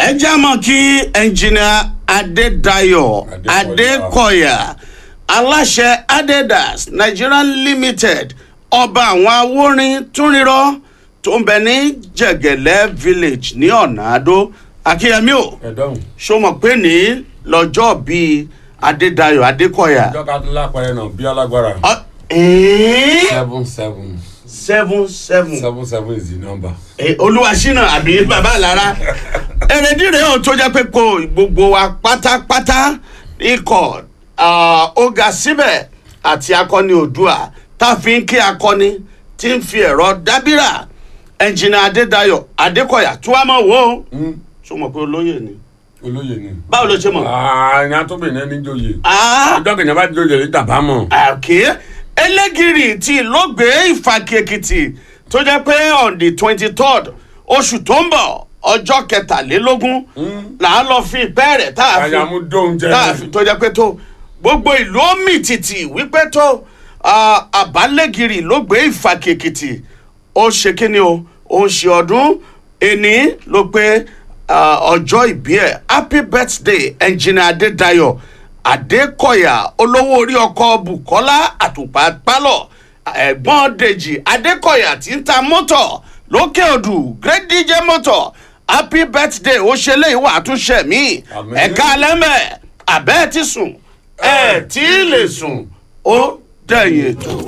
ẹ já mọ́ kí ẹnjìnìà adédayọ̀ adékọ̀yà aláṣẹ adidas nigerian limited ọba àwọn awórin túnrírọ́ tó ń bẹ ní jẹ̀gẹ̀lẹ́ village ní ọ̀nà àdó akínyẹmí o ẹ̀dọ́hùn ṣó mọ̀ pé ní lọ́jọ́ bíi adédayọ̀ adékọ̀yà. ìjọba tó lápẹ̀rẹ̀ náà bí alágbára. Ọ- ẹ̀ẹ́? seven seven seven seven seven seven is the number. Eh, olúwaṣínà àbí bàbá àlára èrèdí rèé ò tó jẹ́ pé kò gbogbo wa pátápátá ikọ̀ ah, ó ga síbẹ̀ àti akọni oòdùà tá a fi ń kí akọni tí ń fi ẹ̀rọ dábìrà ẹnjìnà adédayọ̀ adékọ̀yà tí wàá mọ̀ wò ó ṣó mọ̀ pé olóyè ni olóyè ni. báwo ló ṣe mọ̀. ààrin atóbìnrin ẹni joyè. Ah, ọjọ́ kìnìún bá joyè ní tàbá mọ̀. àkè elégiri tí lóògbé ìfàkì èkìtì tó jẹ́ pé on the twenty third oṣù tó ń bọ̀ ọjọ́ kẹtàlélógún là á lọ fi ìpẹ́ rẹ̀ tá a fi àyàmú dóhun jẹ. tá a fi tó jẹ́ pé tó gbogbo ìlú omi tìtì wípé tó ah, àbálẹ́gìrì lóògbé ìfàkì èkìtì ó ṣe kíni o ó ń ṣe ọdún ẹni ló pé ah, ọjọ́ ìbí ẹ̀ happy birthday engineer adédayọ̀ adékọ̀yà olówó orí ọkọ̀ bukola àtùpà pálọ̀ ẹ̀gbọ́n dèjì adékọ̀yà tí ń ta mọ́tọ̀ lókè odù great dj mọ́tọ̀ happy birthday ó ṣe léyìí wà àtúnṣe mi Àmín. ẹ̀ka alẹ́mẹ̀ àbẹ́ẹ̀ ti sùn ẹ̀ tí ì lè sùn ó dẹ̀yìn ètò.